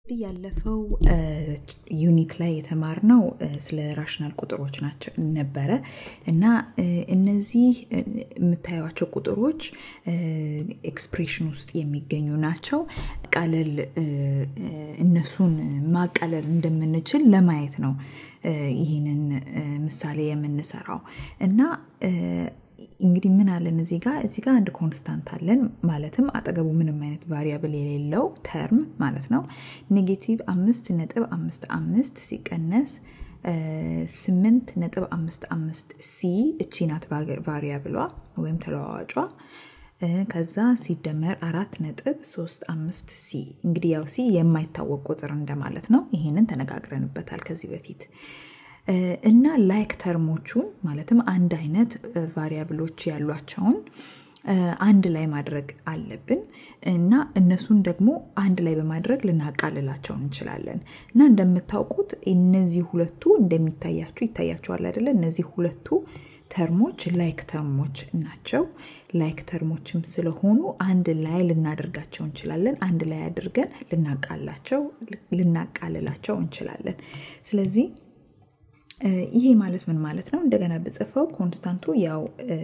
እንግዲህ ያለፈው ዩኒት ላይ የተማርነው ስለ ራሽናል ቁጥሮች ናቸው ነበረ እና እነዚህ የምታዩቸው ቁጥሮች ኤክስፕሬሽን ውስጥ የሚገኙ ናቸው። ቃለል እነሱን ማቃለል እንደምንችል ለማየት ነው ይህንን ምሳሌ የምንሰራው እና እንግዲህ ምን አለን እዚህ ጋር እዚህ ጋር አንድ ኮንስታንት አለን ማለትም አጠገቡ ምንም አይነት ቫሪያብል የሌለው ተርም ማለት ነው። ኔጌቲቭ አምስት ነጥብ አምስት አምስት ሲቀነስ ስምንት ነጥብ አምስት አምስት ሲ እቺ ናት ቫሪያብሏ ወይም ተለዋዋጯ። ከዛ ሲደመር አራት ነጥብ ሶስት አምስት ሲ እንግዲህ ያው ሲ የማይታወቅ ቁጥር እንደማለት ነው። ይሄንን ተነጋግረንበታል ከዚህ በፊት እና ላይክ ተርሞቹን ማለትም አንድ አይነት ቫሪያብሎች ያሏቸውን አንድ ላይ ማድረግ አለብን እና እነሱን ደግሞ አንድ ላይ በማድረግ ልናቃልላቸው እንችላለን እና እንደምታውቁት እነዚህ ሁለቱ እንደሚታያችሁ ይታያችኋል አይደለ? እነዚህ ሁለቱ ተርሞች ላይክ ተርሞች ናቸው። ላይክ ተርሞችም ስለሆኑ አንድ ላይ ልናደርጋቸው እንችላለን። አንድ ላይ አድርገን ልናቃላቸው ልናቃልላቸው እንችላለን። ስለዚህ ይሄ ማለት ምን ማለት ነው? እንደገና ብጽፈው ኮንስታንቱ ያው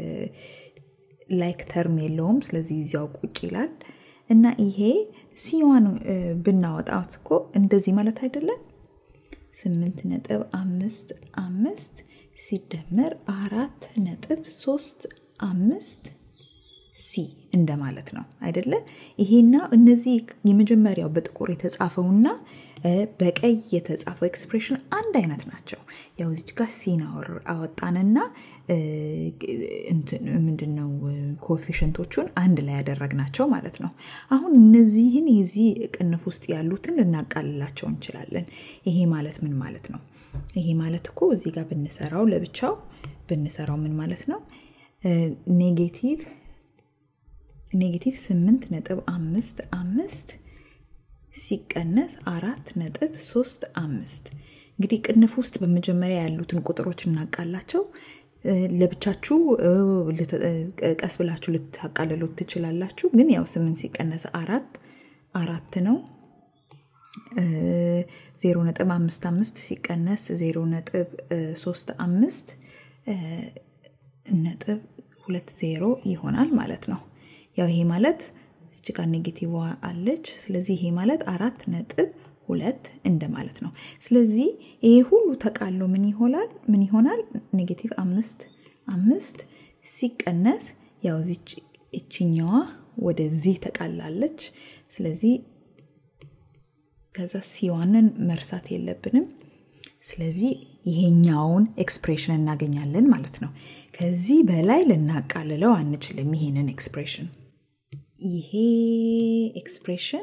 ላይክ ተርም የለውም። ስለዚህ እዚያው ቁጭ ይላል እና ይሄ ሲዋን ብናወጣት እኮ እንደዚህ ማለት አይደለም። ስምንት ነጥብ አምስት አምስት ሲደመር አራት ነጥብ ሶስት አምስት ሲ እንደማለት ነው አይደለ? ይሄና እነዚህ የመጀመሪያው በጥቁር የተጻፈውና በቀይ የተጻፈው ኤክስፕሬሽን አንድ አይነት ናቸው። ያው እዚች ጋር ሲን አወጣንና ምንድነው ኮኤፊሽንቶቹን አንድ ላይ ያደረግናቸው ማለት ነው። አሁን እነዚህን የዚህ ቅንፍ ውስጥ ያሉትን ልናቃልላቸው እንችላለን። ይሄ ማለት ምን ማለት ነው? ይሄ ማለት እኮ እዚህ ጋር ብንሰራው ለብቻው ብንሰራው ምን ማለት ነው? ኔጌቲቭ ኔጌቲቭ ስምንት ነጥብ አምስት አምስት ሲቀነስ አራት ነጥብ ሶስት አምስት እንግዲህ ቅንፍ ውስጥ በመጀመሪያ ያሉትን ቁጥሮች እናቃላቸው። ለብቻችሁ ቀስ ብላችሁ ልታቃልሉት ትችላላችሁ። ግን ያው ስምንት ሲቀነስ አራት አራት ነው። ዜሮ ነጥብ አምስት አምስት ሲቀነስ ዜሮ ነጥብ ሶስት አምስት ነጥብ ሁለት ዜሮ ይሆናል ማለት ነው። ያው ይሄ ማለት እዚህ ጋር ኔጌቲቭ አለች። ስለዚህ ይሄ ማለት አራት ነጥብ ሁለት እንደማለት ነው። ስለዚህ ይሄ ሁሉ ተቃሎ ምን ይሆናል? ምን ይሆናል? ኔጌቲቭ አምስት አምስት ሲቀነስ ያው እዚች እችኛዋ ወደዚህ ተቃላለች። ስለዚህ ከዛ ሲዋንን መርሳት የለብንም። ስለዚህ ይሄኛውን ኤክስፕሬሽን እናገኛለን ማለት ነው። ከዚህ በላይ ልናቃልለው አንችልም ይሄንን ኤክስፕሬሽን ይሄ ኤክስፕሬሽን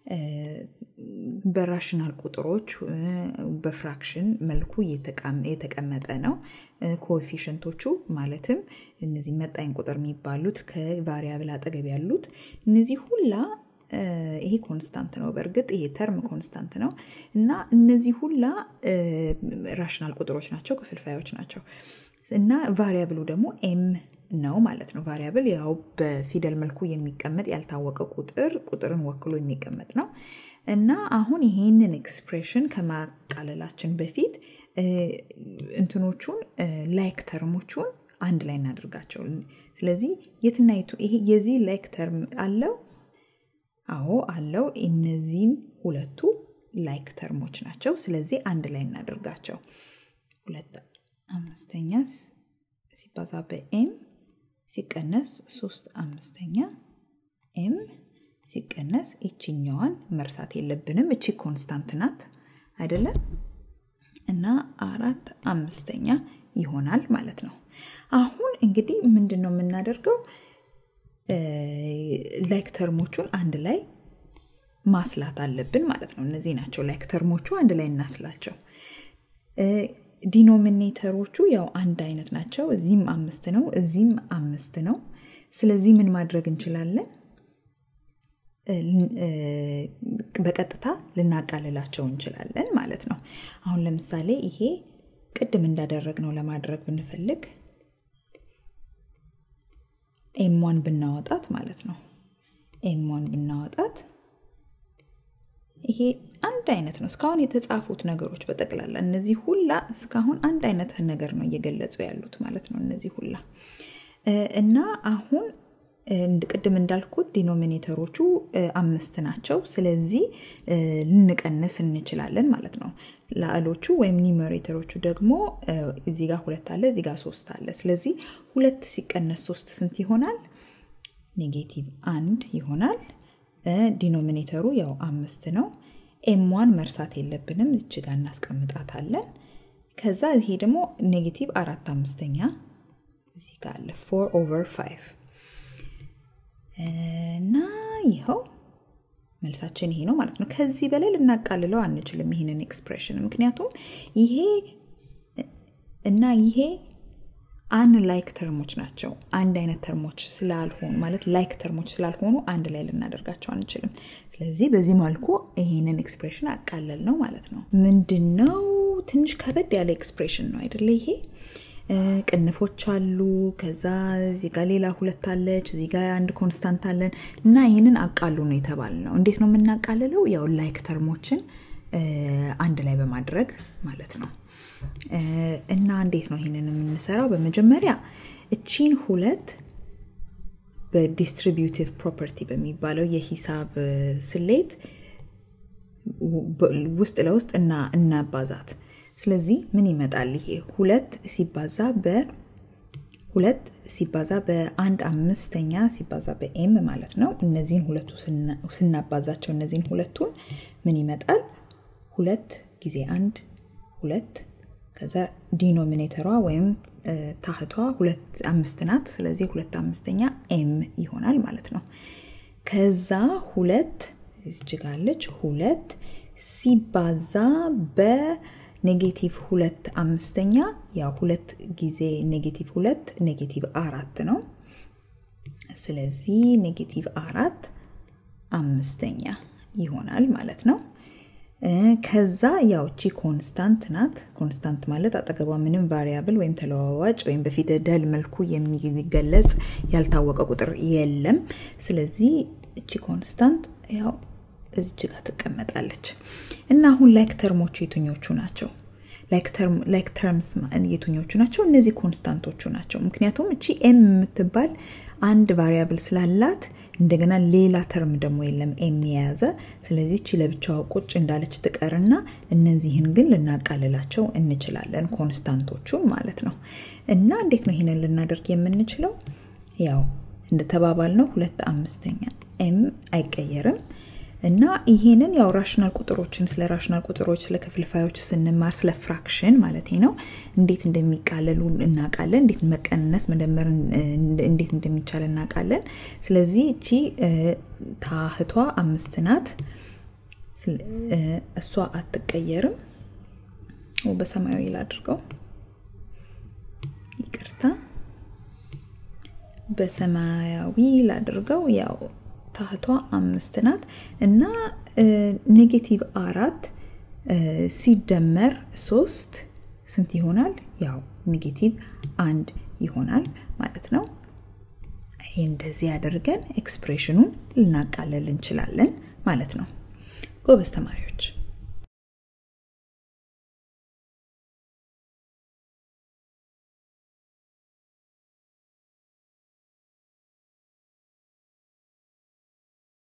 በራሽናል ቁጥሮች በፍራክሽን መልኩ የተቀመጠ ነው። ኮኤፊሽንቶቹ ማለትም እነዚህ መጣኝ ቁጥር የሚባሉት ከቫሪያብል አጠገብ ያሉት እነዚህ ሁላ ይሄ ኮንስታንት ነው። በእርግጥ ይሄ ተርም ኮንስታንት ነው እና እነዚህ ሁላ ራሽናል ቁጥሮች ናቸው፣ ክፍልፋዮች ናቸው እና ቫሪያብሉ ደግሞ ኤም ነው ማለት ነው። ቫሪያብል ያው በፊደል መልኩ የሚቀመጥ ያልታወቀ ቁጥር ቁጥርን ወክሎ የሚቀመጥ ነው እና አሁን ይሄንን ኤክስፕሬሽን ከማቃለላችን በፊት እንትኖቹን ላይክ ተርሞቹን አንድ ላይ እናደርጋቸው። ስለዚህ የትና የቱ ይሄ የዚህ ላይክ ተርም አለው? አዎ አለው። እነዚህን ሁለቱ ላይክ ተርሞች ናቸው። ስለዚህ አንድ ላይ እናደርጋቸው። ሁለት አምስተኛ ሲባዛ በኤም ሲቀነስ ሶስት አምስተኛ ኤም ሲቀነስ ይችኛዋን መርሳት የለብንም። እቺ ኮንስታንት ናት አይደለም? እና አራት አምስተኛ ይሆናል ማለት ነው። አሁን እንግዲህ ምንድን ነው የምናደርገው? ላይክ ተርሞቹን አንድ ላይ ማስላት አለብን ማለት ነው። እነዚህ ናቸው ላይክ ተርሞቹ፣ አንድ ላይ እናስላቸው። ዲኖሚኔተሮቹ ያው አንድ አይነት ናቸው። እዚህም አምስት ነው፣ እዚህም አምስት ነው። ስለዚህ ምን ማድረግ እንችላለን? በቀጥታ ልናቃልላቸው እንችላለን ማለት ነው። አሁን ለምሳሌ ይሄ ቅድም እንዳደረግነው ለማድረግ ብንፈልግ ኤምዋን ብናወጣት ማለት ነው ኤምዋን ብናወጣት ይሄ አንድ አይነት ነው። እስካሁን የተጻፉት ነገሮች በጠቅላላ እነዚህ ሁላ እስካሁን አንድ አይነት ነገር ነው እየገለጹ ያሉት ማለት ነው። እነዚህ ሁላ እና አሁን ቅድም እንዳልኩት ዲኖሚኔተሮቹ አምስት ናቸው። ስለዚህ ልንቀንስ እንችላለን ማለት ነው። ላዕሎቹ ወይም ኒሜሬተሮቹ ደግሞ እዚህ ጋር ሁለት አለ፣ እዚህ ጋር ሶስት አለ። ስለዚህ ሁለት ሲቀነስ ሶስት ስንት ይሆናል? ኔጌቲቭ አንድ ይሆናል። ዲኖሚኔተሩ ያው አምስት ነው። ኤምዋን መርሳት የለብንም እዚች ጋር እናስቀምጣታለን። ከዛ ይሄ ደግሞ ኔጌቲቭ አራት አምስተኛ እዚህ ጋር አለ ፎር ኦቨር ፋይቭ እና ይኸው መልሳችን ይሄ ነው ማለት ነው። ከዚህ በላይ ልናቃልለው አንችልም ይህንን ኤክስፕሬሽን ምክንያቱም ይሄ እና ይሄ አን ላይክ ተርሞች ናቸው። አንድ አይነት ተርሞች ስላልሆኑ ማለት ላይክ ተርሞች ስላልሆኑ አንድ ላይ ልናደርጋቸው አንችልም። ስለዚህ በዚህ መልኩ ይሄንን ኤክስፕሬሽን አቃለል ነው ማለት ነው። ምንድን ነው ትንሽ ከበድ ያለ ኤክስፕሬሽን ነው አይደለ? ይሄ ቅንፎች አሉ። ከዛ እዚህ ጋር ሌላ ሁለት አለች፣ እዚህ ጋር አንድ ኮንስታንት አለን እና ይህንን አቃሉ ነው የተባል ነው። እንዴት ነው የምናቃልለው? ያው ላይክ ተርሞችን አንድ ላይ በማድረግ ማለት ነው። እና እንዴት ነው ይህንን የምንሰራው? በመጀመሪያ እቺን ሁለት በዲስትሪቢዩቲቭ ፕሮፐርቲ በሚባለው የሂሳብ ስሌት ውስጥ ለውስጥ እና እናባዛት። ስለዚህ ምን ይመጣል? ይሄ ሁለት ሲባዛ በ ሁለት ሲባዛ በአንድ አምስተኛ ሲባዛ በኤም ማለት ነው። እነዚህን ሁለቱ ስናባዛቸው እነዚህን ሁለቱን ምን ይመጣል? ሁለት ጊዜ አንድ ሁለት ከዛ ዲኖሚኔተሯ ወይም ታህቷ ሁለት አምስት ናት። ስለዚህ ሁለት አምስተኛ ኤም ይሆናል ማለት ነው። ከዛ ሁለት እጅጋለች ሁለት ሲባዛ በኔጌቲቭ ሁለት አምስተኛ ያው ሁለት ጊዜ ኔጌቲቭ ሁለት ኔጌቲቭ አራት ነው። ስለዚህ ኔጌቲቭ አራት አምስተኛ ይሆናል ማለት ነው። ከዛ ያው እቺ ኮንስታንት ናት። ኮንስታንት ማለት አጠገቧ ምንም ቫሪያብል ወይም ተለዋዋጭ ወይም በፊደል መልኩ የሚገለጽ ያልታወቀ ቁጥር የለም። ስለዚህ እቺ ኮንስታንት ያው እዚች ጋር ትቀመጣለች እና አሁን ላይክ ተርሞቹ የትኞቹ ናቸው? ላይክ ተርምስ የትኞቹ ናቸው? እነዚህ ኮንስታንቶቹ ናቸው። ምክንያቱም እቺ ኤም የምትባል አንድ ቫሪያብል ስላላት እንደገና ሌላ ተርም ደግሞ የለም ኤም የያዘ። ስለዚህ እቺ ለብቻዋ ቁጭ እንዳለች ትቀርና እነዚህን ግን ልናቃልላቸው እንችላለን፣ ኮንስታንቶቹን ማለት ነው። እና እንዴት ነው ይሄንን ልናደርግ የምንችለው? ያው እንደተባባል ነው ሁለት አምስተኛ ኤም አይቀየርም። እና ይሄንን ያው ራሽናል ቁጥሮችን ስለ ራሽናል ቁጥሮች ስለ ክፍልፋዮች ስንማር ስለ ፍራክሽን ማለት ነው እንዴት እንደሚቃለሉ እናውቃለን። እንዴት መቀነስ መደመር እንዴት እንደሚቻል እናውቃለን። ስለዚህ እቺ ታህቷ አምስት ናት። እሷ አትቀየርም። በሰማያዊ ላድርገው፣ ይቅርታ፣ በሰማያዊ ላድርገው ያው ታህቷ አምስት ናት እና ኔጌቲቭ አራት ሲደመር ሶስት ስንት ይሆናል? ያው ኔጌቲቭ አንድ ይሆናል ማለት ነው። ይህ እንደዚህ አድርገን ኤክስፕሬሽኑን ልናቃለል እንችላለን ማለት ነው። ጎበዝ ተማሪዎች